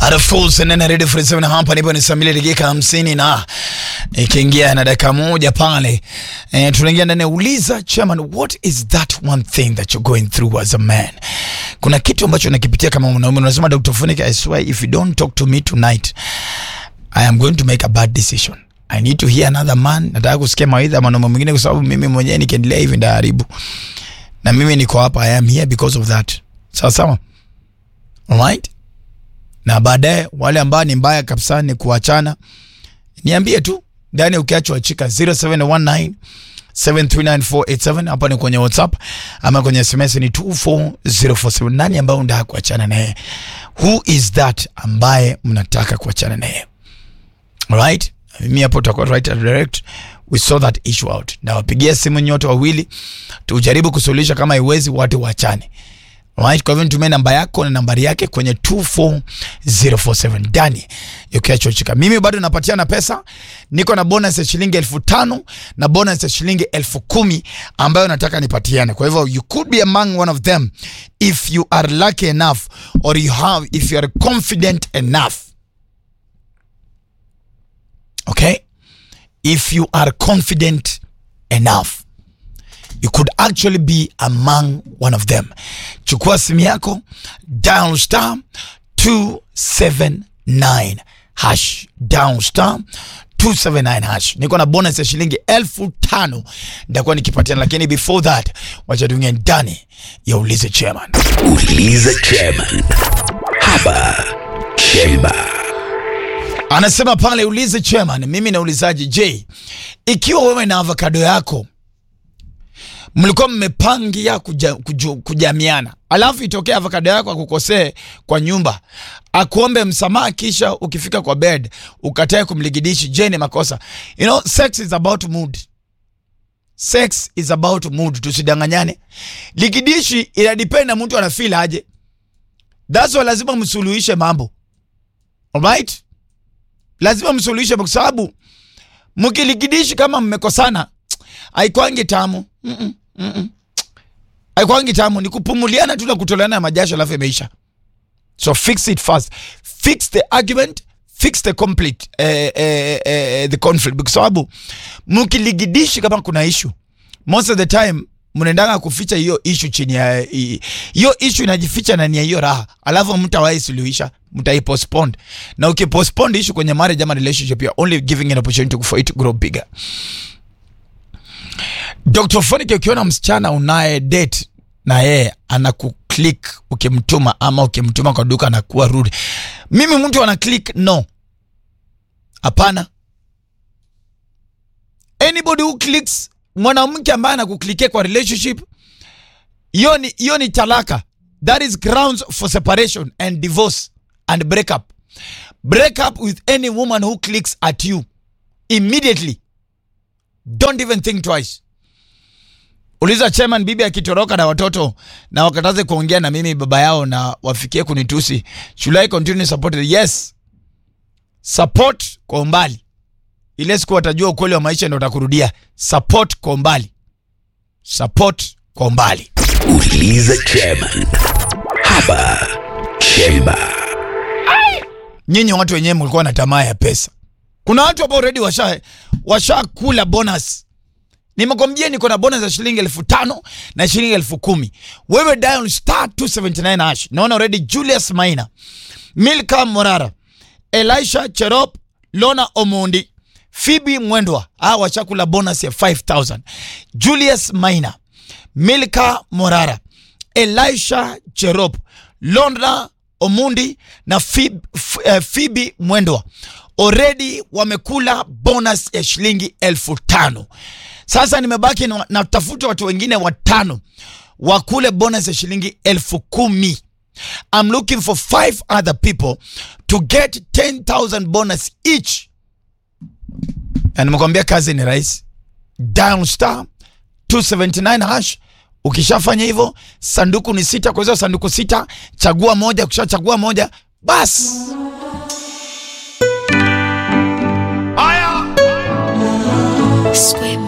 Arafuls nene ready for seven hapa nipo ni saa mbili dakika hamsini na ikiingia na dakika moja pale eh, tunaingia ndani ya uliza chairman, what is that one thing that you're going through as a man? Kuna kitu ambacho nakipitia kama mwanaume, unasema Dr. Funike, I swear if you don't talk to me tonight I am going to make a bad decision. I need to hear another man. Nataka kusikia mawaidha ya mwanaume mwingine, kwa sababu mimi mwenyewe nikiendelea hivi ndaharibu, na mimi niko hapa, I am here because of that. Sawa sawa, alright na baadaye wale ambao ni mbaya kabisa ni kuachana, niambie tu ndani, ukiachwa chika 0719 739 hapa ni kwenye WhatsApp ama kwenye SMS ni 24047. Nani ambaye unataka kuachana naye? Who is that ambaye mnataka kuachana naye? Alright, mimi hapo tutakuwa right and direct, we saw that issue out. Na wapigia simu nyote wawili tujaribu kusuluhisha, kama iwezi watu waachane. Right, kwa hivyo nitumie namba yako na nambari yake kwenye 24047 ndani ukiachochika. Mimi bado napatiana pesa, niko na bonus ya shilingi elfu tano na bonus ya shilingi elfu kumi ambayo nataka nipatiane. Kwa hivyo you could be among one of them if you are lucky enough or you have if you are confident enough. Okay? If you are confident enough you could actually be among one of them. Chukua simu yako, dial star 279 hash, dial star 279 hash. Niko na bonus ya shilingi elfu tano nitakuwa nikipatiana, lakini before that, wacha tuingie ndani ya ulize chairman. Uliza Chairman hapa Chemba. Anasema pale ulize chairman, mimi naulizaji, je, ikiwa wewe na avocado yako mlikuwa mmepangia kuja, kuju, kujamiana, alafu itokea avocado yako akukosee kwa nyumba, akuombe msamaha, kisha ukifika kwa bed ukatae kumligidishi, je, ni makosa? You know, sex is about mood. Sex is about mood, tusidanganyane. Ligidishi ina depend na mtu anafeel aje. That's why lazima msuluhishe mambo. Alright? Lazima msuluhishe kwa sababu mkiligidishi kama mmekosana haikwangi tamu. Mm -mm, mm -mm. Haikwangi tamu, ni kupumuliana tu na kutoleana ya majasho alafu imeisha. So fix it first. Fix the argument, fix the complete eh, eh, eh, the conflict. Kwa sababu mkiligidishi kama kuna issue, most of the time mnaendanga kuficha hiyo issue chini ya hiyo issue inajificha ndani ya hiyo raha, alafu mtawahi suluhisha, mtaipostpone. Na ukipostpone issue kwenye marriage ama relationship, you're only giving an opportunity for it to grow bigger. Dr. Fonike, ukiona msichana unaye date na yeye anakuklik ukimtuma ama ukimtuma kwa duka anakuwa rude, mimi mtu ana click no, hapana. Anybody who clicks mwanamke ambaye anakuklikia kwa relationship, hiyo ni hiyo ni talaka. That is grounds for separation and divorce and breakup. Break up with any woman who clicks at you immediately. Don't even think twice. Uliza chairman, bibi akitoroka na watoto na wakataze kuongea na mimi baba yao na wafikie kunitusi, should I continue support? Yes, support kwa umbali. Ile siku watajua ukweli wa maisha, ndio utakurudia. Support kwa umbali, support kwa umbali. Uliza Chairman hapa Chemba. Nyinyi watu wenyewe mlikuwa na tamaa ya pesa. Kuna watu ambao already washa washakula bonus Nimekwambia niko na bonus ya shilingi elfu tano na shilingi elfu kumi. Wewe dial star 279 hash. Naona already Julius Maina, Milka Morara, Elisha Cherop, Lona Omondi, Phoebe Mwendwa. Hawa washakula bonus ya 5000. Julius Maina, Milka Morara, Elisha Cherop, Lona Omundi na Phoebe, uh, Phoebe Mwendwa already wamekula bonus ya shilingi elfu tano. Sasa nimebaki na natafuta watu wengine watano wakule bonus ya shilingi elfu kumi. I'm looking for five other people to get 10,000 bonus each. Na nimekwambia kazi ni rahisi. Dial star 279 hash. Ukishafanya hivyo, sanduku ni sita. Kwa hizo sanduku sita, chagua moja. Ukishachagua moja, basi Square